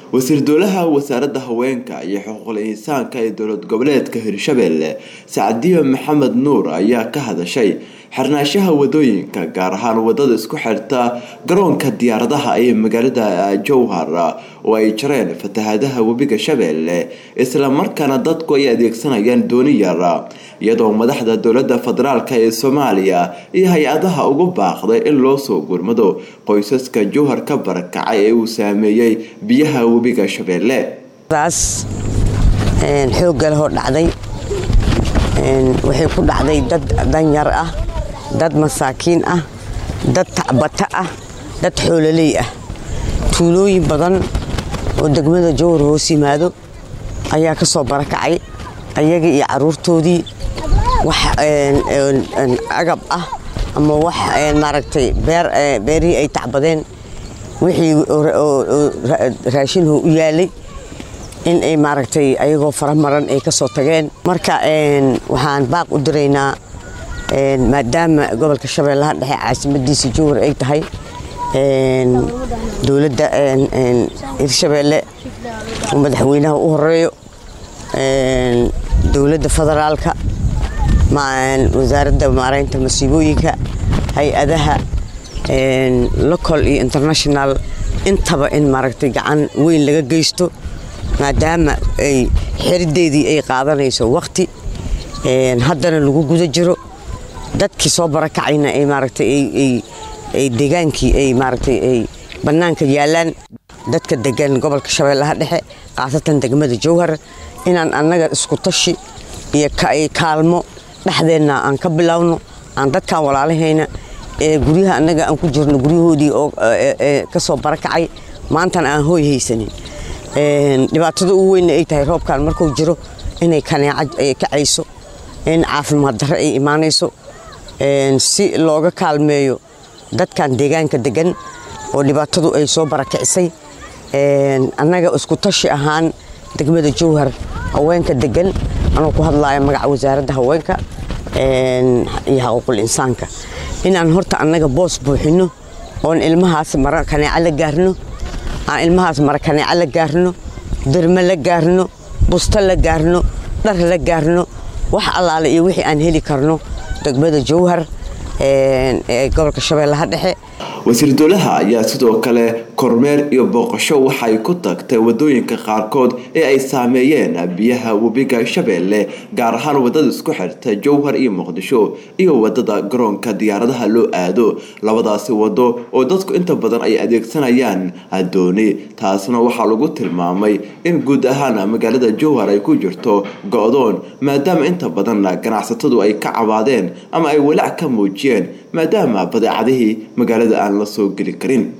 wasiir dowlaha wasaaradda haweenka iyo xuquuqul insaanka ee dowlad goboleedka hirshabelle sacdiyo maxamed nuur ayaa ka hadashay xirnaanshaha wadooyinka gaar ahaan wadada isku xirta garoonka diyaaradaha ee magaalada jowhar oo ay jareen fatahaadaha webiga shabeelle islamarkaana dadku ay adeegsanayaan dooni yar iyadoo madaxda dowlada federaalk ee soomaaliya iyo hay-adaha ugu baaqday in loo soo gurmado qoysaska jowhar ka barakacay ee uu saameeyey biyaha webiga shabeelle daas xoogga lehoo dhacday waxay ku dhacday dad danyar ah dad masaakiin ah dad tacbata ah dad xoololey ah tuulooyin badan oo degmada jowhar hoos yimaado ayaa ka soo barakacay ayagii iyo caruurtoodii wax agab ah ama wax maaragtay beerihii ay tacbadeen wixii raashinhu u yaalay in ay maaragtay ayagoo faramaran ay ka soo tageen marka waxaan baaq u diraynaa maadaama gobolka shabeellaha dhexe caasimadiisa jowhar ay tahay dowladda hirshabeelle oo madaxweynaha u horeeyo dowladda federaalka wasaaradda maaraynta masiibooyinka hay-adaha local iyo international intaba in maaragtay gacan weyn laga geysto maadaama ay xerideedii ay qaadanayso waqti haddana lagu guda jiro dadkii soo barakacayna ay maaragtay ay degaankii ay maaragtay ay bannaanka yaalaan dadka degan gobolka shabeellaha dhexe khaasatan degmada jowhar inaan annaga isku tashi iyo kaalmo dhexdeenna aan ka bilowno aan dadkan walaalahayna ee guryaha annaga aan ku jirno guryahoodii oo ka soo barakacay maantana aan hooy haysanin dhibaatada ugu weynna ay tahay roobkan markuu jiro inay kaneecad ay kacayso in caafimaad darre ay imaanayso si looga kaalmeeyo dadkan deegaanka degan oo dhibaatadu ay soo barakicisay annaga isku tashi ahaan degmada jowhar haweenka degan anuu ku hadlaya magaca wasaaradda haweenka iyo xaquuqul insaanka inaan horta annaga boos buuxino oon ilmahaas mara kaneeco la gaarno aan ilmahaas mara kaneeco la gaarno derme la gaarno busto la gaarno dhar la gaarno wax allaale iyo wixii aan heli karno degmada jowhar ee gobolka shabeellaha dhexe wasiir dowlaha ayaa sidoo kale kormeer iyo booqasho waxay ku tagtay wadooyinka qaarkood ee ay saameeyeen biyaha webiga shabeelle gaar ahaan wadada isku xirta jowhar iyo muqdisho iyo wadada garoonka diyaaradaha loo aado labadaasi wado oo dadku inta badan ay adeegsanayaan adooni taasna waxaa lagu tilmaamay in guud ahaan magaalada jowhar ay ku jirto go-doon maadaama inta badan ganacsatadu ay ka cabaadeen ama ay walaac ka muujiyeen maadaama badeecadihii magaalada aan la soo geli karin